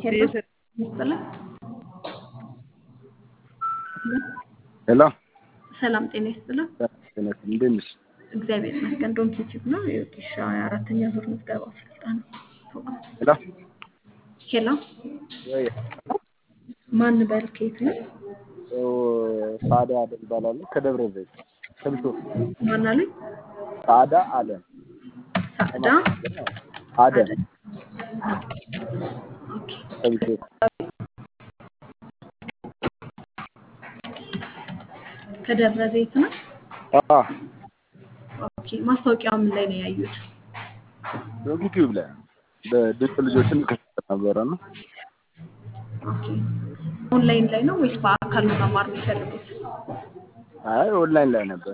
ሄሎ ይስጥልን። ሄሎ ሰላም ጤና ይስጥልን። እንዴት ነሽ? እግዚአብሔር ይመስገን። ዶንኪ ቲዩብ ነው። የወጌሻ የአራተኛ ዙር ምዝገባ ስልጠና ፕሮግራም። ሄሎ ሄሎ ወይ ማን በል ከየት ነው? ሳዳ አለ ይባላል ከደብረ ዘይት ከብቶ ማን አሉኝ? ሳዳ አለ ሳዕዳ አደ ኦኬ። ከብቶ ከደብረ ዘይት ነው። አ ኦኬ። ማስታወቂያው ምን ላይ ነው ያዩት? ዩቲዩብ ላይ በድንቅ ልጆችን ከሰጠ ነበረ ነው ኦኬ። ኦንላይን ላይ ነው ወይስ በአካል ነው መማር የሚፈልጉት? አይ ኦንላይን ላይ ነበር።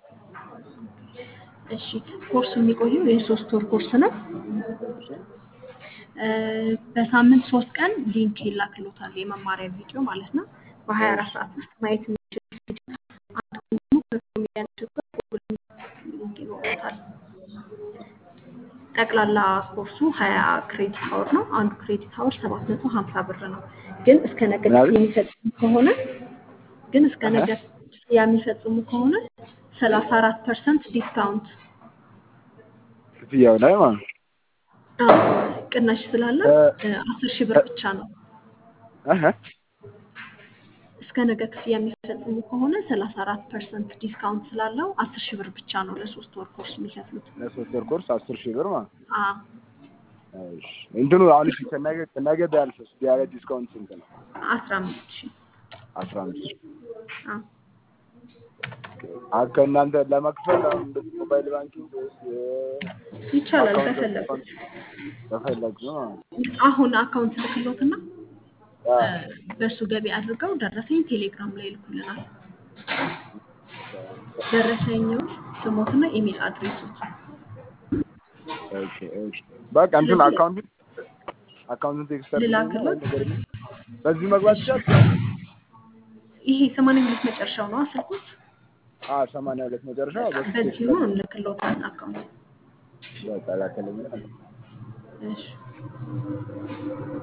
እሺ ኮርሱ የሚቆየው የሶስት ወር ኮርስ ነው። እ በሳምንት ሶስት ቀን ሊንክ ይላክሎታል የመማሪያ ቪዲዮ ማለት ነው። በሀያ አራት ሰዓት ውስጥ ማየት የሚችሉት ቪዲዮ አንድ ቀን ደግሞ ከኮሜዲያኖች ጋር ጉግል ሊንክ ይኖሮታል። ጠቅላላ ኮርሱ ሀያ ክሬዲት ሀወር ነው። አንዱ ክሬዲት ሀወር ሰባት መቶ ሀምሳ ብር ነው። ግን እስከ ነገ ምናምን? የሚፈጽሙ ከሆነ ግን እስከ ነገ የሚፈጽሙ ከሆነ ሰላሳ አራት ፐርሰንት ዲስካውንት ክፍያው ላይ ማለት ነው። አዎ፣ ቅናሽ ስላለ እ- አስር ሺህ ብር ብቻ ነው። እህ እስከ ነገ ክፍያ የሚፈጽሙ ከሆነ ሰላሳ አራት ፐርሰንት ዲስካውንት ስላለው አስር ሺህ ብር ብቻ ነው ለሶስት ወር ኮርስ የሚከፍሉት። ለሶስት ወር ኮርስ አስር ሺህ ብር ማለት ነው። አዎ፣ እሺ እንትኑ አሁን እሺ ከነገ ከነገ ቢያልፍስ ቢያለ ዲስካውንት ስንት ነው? አስራ አምስት ሺህ አስራ አምስት ሺህ አዎ። አ ከእናንተ ለመክፈል አሁን እንደዚህ ሞባይል ባንኪንግ ወይስ የ- ይቻላል አካውንት ከፈለጉት። ከፈለግ ነው ማለት ነው። አሁን አካውንት ልክሎትና አ በእሱ ገቢ አድርገው ደረሰኝ ቴሌግራም ላይ ይልኩልናል። ደረሰኛው ስሞትና ኢሜል አድሬሶት ኦኬ ኦኬ በቃ እንትን አካውንት አካውንቱን ቴክስት ልላክልዎት? በዚህ መግባት ይችላል። ይሄ ሰማንያ ሁለት መጨረሻው ነው ስልኩት። አ ሰማንያ ሁለት መጨረሻ በሱ ቴክስት በዚሁ እንልክሎታል አካውንት። በቃ ላከልኝ። እሺ